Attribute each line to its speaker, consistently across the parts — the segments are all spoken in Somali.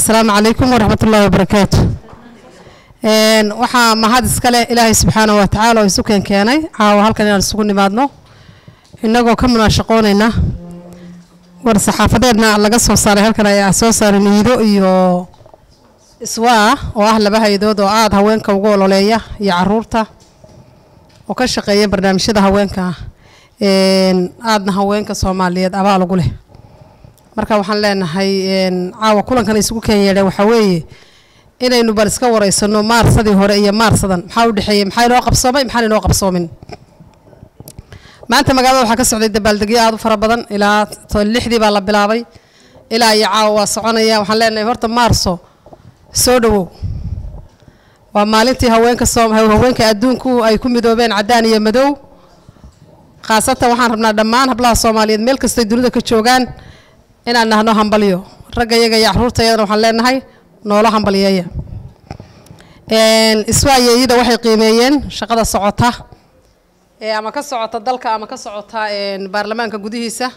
Speaker 1: asalaamu calaykum waraxmat ullahi wabarakaatu waxaa mahad iskale ilaahay subxaanahu wa tacaala oo isu keen keenay caawa halkan inaan isugu nimaadno innagoo ka munaashaqoonayna war saxaafadeedna laga soo saaray halkan ayaa soo saaray niido iyo iswaa oo ah laba hay-adood oo aada haweenka ugu ololeeya iyo caruurta oo ka shaqeeya barnaamijyada haweenka aadna haweenka soomaaliyeed abaal ugu leh marka waxaan leenahay caawa kulankan isugu keen yeedheen waxaa weeye inaynu bal iska wareysano maarsadii hore iyo maarsadan maxaa u dhexeeyey maxaa inoo qabsoomay maxaan inoo qabsoomin maanta magaalada waxaa ka socday dabaaldegyo aada u fara badan ilaa lixdii baa la bilaabay ilaa iyo caawa waa soconaya waxaan leenahay horta maarso soo dhawow waa maalintii haweenka soo haweenka adduunku ay ku midoobeen caddaan iyo madow khaasatan waxaan rabnaa dhammaan hablaha soomaaliyeed meel kastay dunida ka joogaan inaan nahno hambalyo ragga iyaga iyo caruurta iyadana waxaan leenahay noolo hambalyeeya iswaayeeyada waxay qiimeeyeen shaqada socota ee ama ka socota dalka ama ka socota baarlamaanka gudihiisa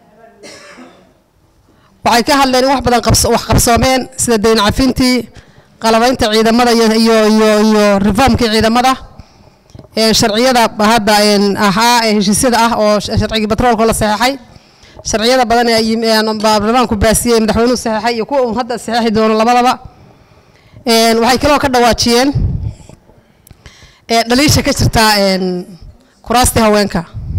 Speaker 1: waxay ka hadleen in wax badan wax qabsoomeen sida dayn cafintii qalabaynta ciidamada iyo iyo iyo iyo reformkii ciidamada sharciyada hadda ahaa ee heshiisyada ah oo sharcigii batroolka la saxeexay sharciyada badan ee baarlamaanku baasiyey madaxweynuhu saxeexay iyo kuwa uu hadda saxeexi doono labadaba waxay kaloo ka dhawaajiyeen dhaliisha ka jirta kuraastii haweenka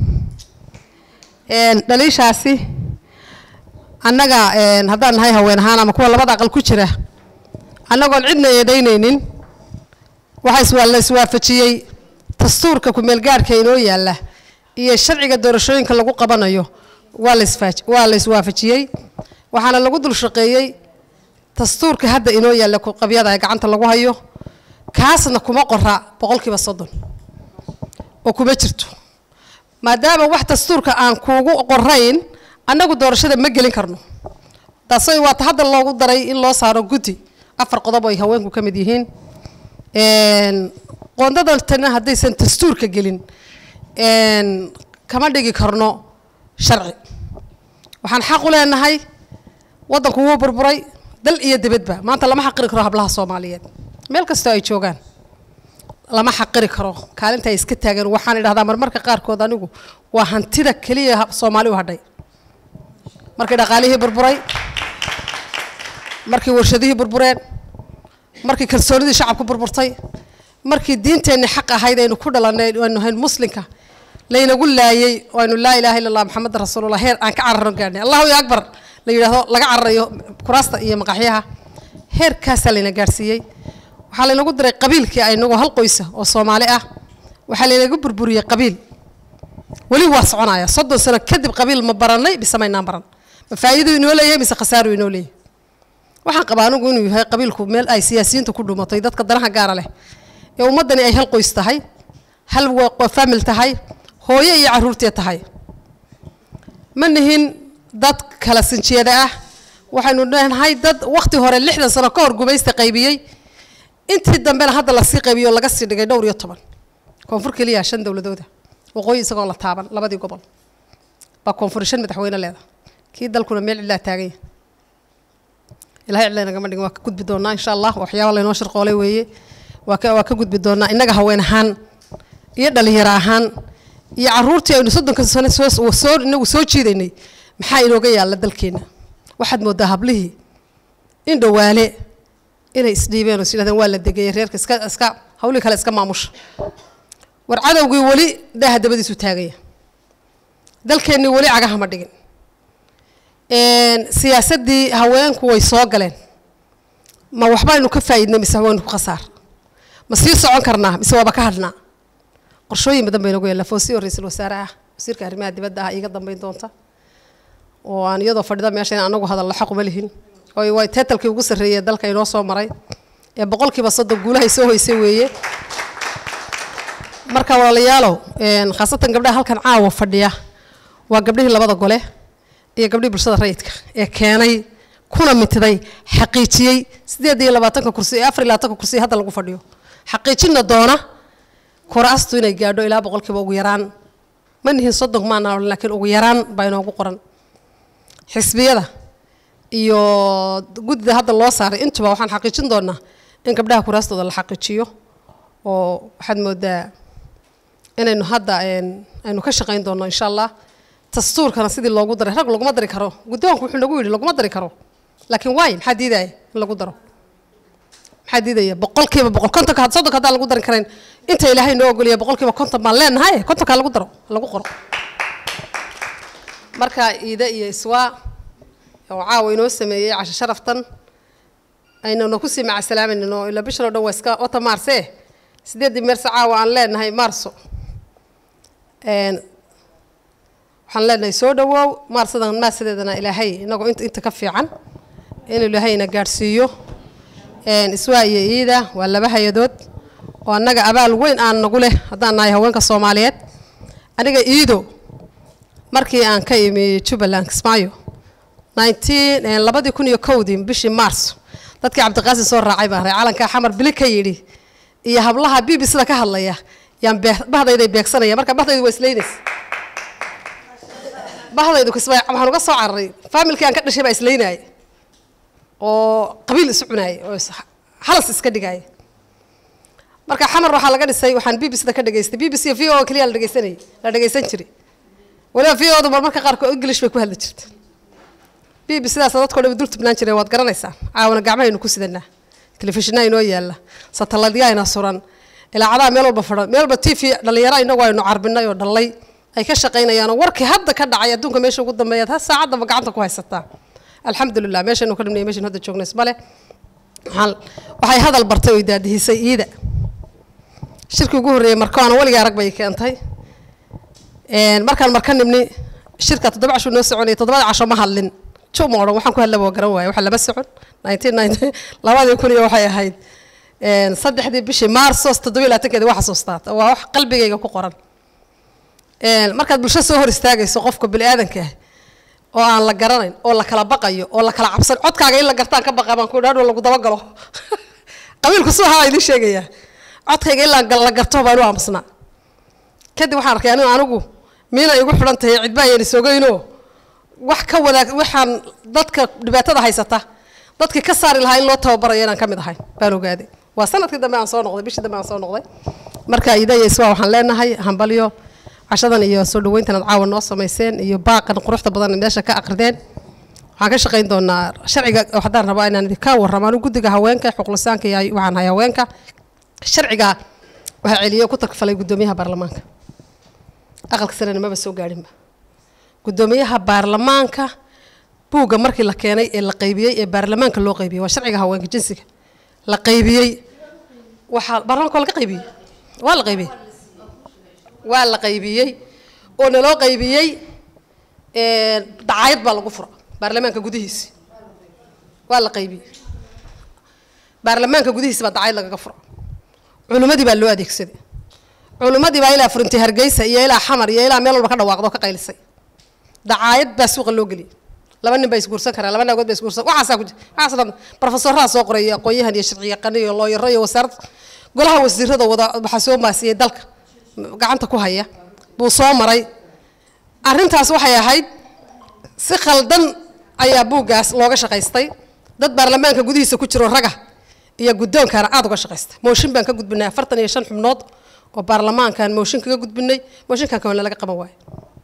Speaker 1: dhaliishaasi annaga haddaan nahay haween ahaan ama kuwa labada aqal ku jira annagoon cidna eedaynaynin waxaa la iswaafajiyey dastuurka kumeelgaarhka inoo yaalla iyo sharciga doorashooyinka lagu qabanayo waa waa la iswaafajiyey waxaana lagu dul shaqeeyey dastuurka hadda inoo yaalla qabyada ee gacanta lagu hayo kaasna kuma qora boqolkiiba soddon oo kuma jirto maadaama wax dastuurka aan kuugu qorayn annagu doorashada ma gelin karno taasay waata hadda loogu daray in loo saaro guddi afar qodob ay haweenku ka mid yihiin qoondadantana haddaysan dastuurka gelin kama dhigi karno sharci waxaan xaq u leenahay waddanku wuu burburay dal iyo dibadba maanta lama xaqiri karo hablaha soomaaliyeed meel kastoo ay joogaan lama xaqiri karo kaalinta ay iska taageen waxaan idhahdaa marmarka qaarkood anigu waa hantida keliya soomaali u hadhay markii dhaqaalihii burburay markii warshadihii burbureen markii kalsoonidii shacabku burburtay markii diinteenni xaq ahayd aynu ku dhalanay aynu ahayn muslimka laynagu laayey oo aynu laa ilaha illa allah maxamed rasuulullah heer aan ka cararno gaadhnay allahu ya akbar la yidhaahdo laga cararayo kuraasta iyo maqaxyaha heerkaasaa layna gaadhsiiyey waxaa laynagu diray qabiilkii aynagoo hal qoysa oo soomaali ah waxaa laynaga burburiyey qabiil weli waa soconaya soddon sano kadib qabiil ma baranay mise maynaan baran ma faa'iiduu inoo leeyahay mise khasaaruu inoo leeyahay waxaan qabaa anigu inuu yahay qabiilku meel ay siyaasiyiintu ku dhumatay dadka danaha gaara leh ee ummaddani ay hal qoys tahay hal famil tahay hooyo iyo caruurtee tahay ma nihin dad kala sinjeeda ah waxaynu leenahay dad wakhti hore lixdan sano ka hor gumaysta qaybiyey intii dambena hadda lasii qaybiyo laga sii dhigay dhowr iyo toban koonfur keliya shan dowladooda waqooyi isagoo la taaban labadii gobol baa koonfur shan madaxweyne leeda kii dalkuna meel cidlaa taaganya ilahay cidla nagama dhigin waa ka gudbi doonaa insha allah waxyaaba laynoo shirqoolay weeye waa ka waa ka gudbi doonaa innaga haween ahaan iyo dhalinyaro ahaan iyo caruurtii aynu soddonka sano soo soo inagu soo jiidaynay maxaa inooga yaalla dalkeenna waxaad mooddaa hablihii in dhawaale inay isdhiibeen oo is yidhahdeen waa la degayay reerka iska iska hawlihii kale iska maamusha war cadowgii weli daaha dabadiisu taagaya dalkeennii weli cagaha ma dhigin siyaasaddii haweenku way soo galeen ma waxbaynu ka faa'iidnay mise waynu ku khasaar ma sii socon karnaa mise waaba ka hadhnaa qorshooyin badan baynagu yaalla foosiyo ra-iisul wasaare ah wasiirka arrimaha dibadda ah iiga dambeyn doonta oo aan iyadoo fadhida meesha in anagu hadallo xaquma lihin oo way teetalkii ugu sarreeyey dalka inoo soo maray ee boqolkiiba soddon guulahay soo hoysay weeye marka walaalayaalow khaasatan gabdhaha halkan caawa fadhiya waa gabdhihii labada gole iyo gabdhihii bulshada rayidka ee keenay kuna mitiday xaqiijiyey sideed iyo labaatanka kursi ee afar iyo labaatanka kursi hadda lagu fadhiyo xaqiijina doona kuraastu inay gaadho ilaa boqolkiiba ugu yaraan ma nihin soddon maana laakiin ugu yaraan baa inoogu qoran xisbiyada iyo guddida hadda loo saaray intuba waxaan xaqiijin doonaa in gabdhaha kuraastooda la xaqiijiyo oo waxaad moodaa inaynu hadda aynu ka shaqayn doono insha allah dastuurkana sidii loogu daray rag laguma dari karo guddoonku wuxuu nagu yidhi laguma dari karo laakiin waay maxaa diidaya in lagu daro maxaa diidaya boqolkiiba boqol kontonka soddonka haddaan lagu dari karayn inta ilaahay noo ogoliya boqolkiiba konton baan leenahay kontonkaa lagu daro lagu qoro marka iide iyo iswaa oo caawa inoo sameeyey casho sharaftan aynuna kusii macasalaamayno ilaa bishan oo dhan waa iska wata maarse sideeddii meerse caawa aan leenahay maarso waxaan leenahay soo dhawoow maarsadan maarsadeedana ilaahay inagoo inta inta ka fiican inuu ilaahayna gaadhsiiyo iswaa iyo iida waa laba hay-adood oo annaga abaal weyn aan nagu leh haddaan nahay haweenka soomaaliyeed aniga iido markii aan ka imi jubbaland kismaayo nineteen labadii kun iyo kowdii bishii maarso dadkii cabdiqaasin soo raacay baan ray calankaa xamar bili ka yidhi iyo hablaha b b sida ka hadlaya yaan bee bahdayday beegsanaya marka bahdaydu waa isleynaysa bahdaydu kismaayo waxaan uga soo cararay faamilkii aan ka dhashay baa isleynaya oo qabiil isu cunaaya oo halas iska dhigaya marka xamar waxaa laga dhisay waxaan b b sida ka dhegaystay b b c v o keliya la dhegeysanayay la dhegeysan jiray waliba v odu marmarka qaarkood english bay ku hadli jirta b b sidaas dadkoo dhan dul tubnaan jireen waad garanaysaa caawana gacmahaynu ku sidanaa telefishinaa inoo yaalla sataladyaayna suran ilaacadaha meel walba fadhan meel walba t v dhallinyaro inagu aynu carbinay oo dhallay ay ka shaqaynayaanoo warkii hadda ka dhacay adduunka meesha ugu dambeeyaad ha saacaddaba gacanta ku haysataa alxamdulilah meeshaynu ka dhimnay meeshan hadda joogna ismale waxaan waxay hadal bartay oo daadihisay iida shirkii ugu horreeyey markaana weligaa arag bay keentay markaan marka nimni shirka toddoba casho noo soconayay toddobada casho ma hadlin juma odhan waxaan ku hadlaba garan waaye waxa lama socon nineteen ninety labadii kun iyo waxay ahayd saddexdii bishii maarsos toddoba iyo labaatankeedi waa xasuustaa waa wax qalbigayga ku qoran markaad bulsho soo hor istaagayso qofka bini aadanka ah oo aan la garanayn oo la kala baqayo oo la kala cabsan codkaaga in la gartaan ka baqa baan ku dhaadho lagu dabagalo qabiilku suu ahaa idiin sheegayaa codkayga in la garto baan u aamusnaa kadib waxaan arkay anigu anigu miina igu xidhan tahay cidba ayaan isogeynoo wax ka wanaag waxaan dadka dhibaatada haysata dadkii ka saari lahaa in loo tababarayo inaan ka mid ahay baan ogaaday waa sanadkii dambe aan soo noqday bishii dambe aan soo noqday marka idaya iswaa waxaan leenahay hambalyo cashadan iyo soo dhaweyntan aad caawa noo samayseen iyo baaqan quruxda badan meesha ka aqrideen waxaan ka shaqayn doonaa sharciga haddaan rabaa inaan idinka warramo anigu guddiga haweenka xuqulisaanka iyo waxaan hay haweenka sharciga waxaa celiyo ku tarkfalay guddoomiyaha baarlamaanka aqalka sarena maba soo gaadhinba guddoomiyaha baarlamaanka buugga markii la keenay ee la qaybiyey ee baarlamaanka loo qaybiyey waa sharciga haweenka jinsiga la qaybiyey waxaa baarlamaanka waa laga qaybiyey waa la qaybiyey waa la qaybiyey oo naloo qaybiyey dacaayad baa lagu fura baarlamaanka gudihiisi waa la qaybiyey baarlamaanka gudihiisi baa dacaayad lagaga fura culimmadii baa loo adeegsaday culimmadii baa ilaa furintay hargeysa iyo ilaa xamar iyo ilaa meel walba ka dhawaaqdo ka qaylisay dacaayad baa suuqa loo geliyay laba nin baa isguursan karaa laba naagood baa isguursan waxaasaa ku waxaas dhan profesoraha soo qoray iyo aqoon-yahan iyo sharci yaqaan iyo looyaro iyo wasaarad golaha wasiirada wada waxaa soo maasiyey dalka gacanta ku haya buu soo maray arrintaas waxay ahayd si khaldan ayaa buuggaas looga shaqaystay dad baarlamaanka gudihiisa ku jiro raga iyo guddoonkana aada uga shaqaystay mooshin baan ka gudbinay afartan iyo shan xubnood oo baarlamaankan mooshin kaga gudbinay mooshinkan kawana laga qaban waayo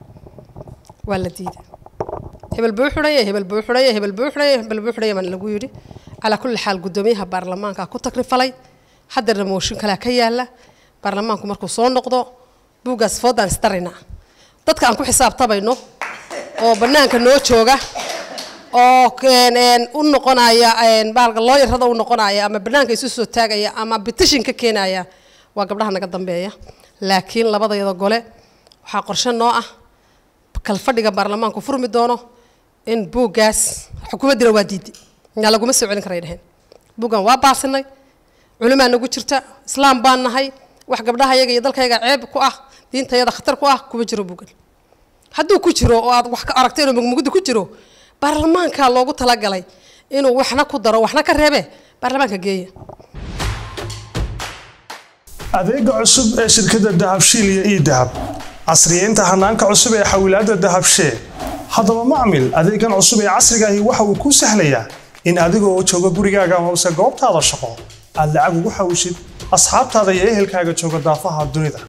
Speaker 1: waa la diiday hebel buu xidhaya hebel buu xidhaya hebel buu xidhaya hebel buu xidhaya baan lagu yidhi calaa kulli xaal guddoomiyaha baarlamaanka ku takrifalay haddana mooshin kalea ka yaala baarlamaanku markuu soo noqdo buuggaas foodaan isdaraynaa dadka aan ku xisaabtamayno oo bannaanka noo jooga oo u noqonaya baalka looyarada u noqonaya ama bannaanka isu soo taagaya ama bitishin ka keenaya waa gabdhaha naga dambeeya laakiin labadayada gole waxaa qorshe noo ah kalfadhiga baarlamaanku furmi doono in buuggaas xukuumaddina waa diiday yaa laguma soo celin karay dheheen buuggan waa baasinay culimaa nagu jirta islaam baan nahay wax gabdhaha yaga iyo dalkayaga ceeb ku ah diintayada khatar ku ah kuma jiro buuggan hadduu ku jiro oo aad wax ka aragtay inuu mugmugdi ku jiro baarlamaankaa loogu talagalay inuu waxna ku daro waxna ka reebe baarlamaanka geeya
Speaker 2: adeega cusub ee shirkadda dahabshiil iyo ii dahab casriyeynta hanaanka cusub ee xawilaadda dahabshee haddaba macmil adeegan cusub ee casriga ahi waxa uu kuu sahlayaa in adigoo jooga gurigaaga amase goobtaada shaqo aad lacag ugu xawishid asxaabtaada iyo ehelkaaga jooga daafaha dunida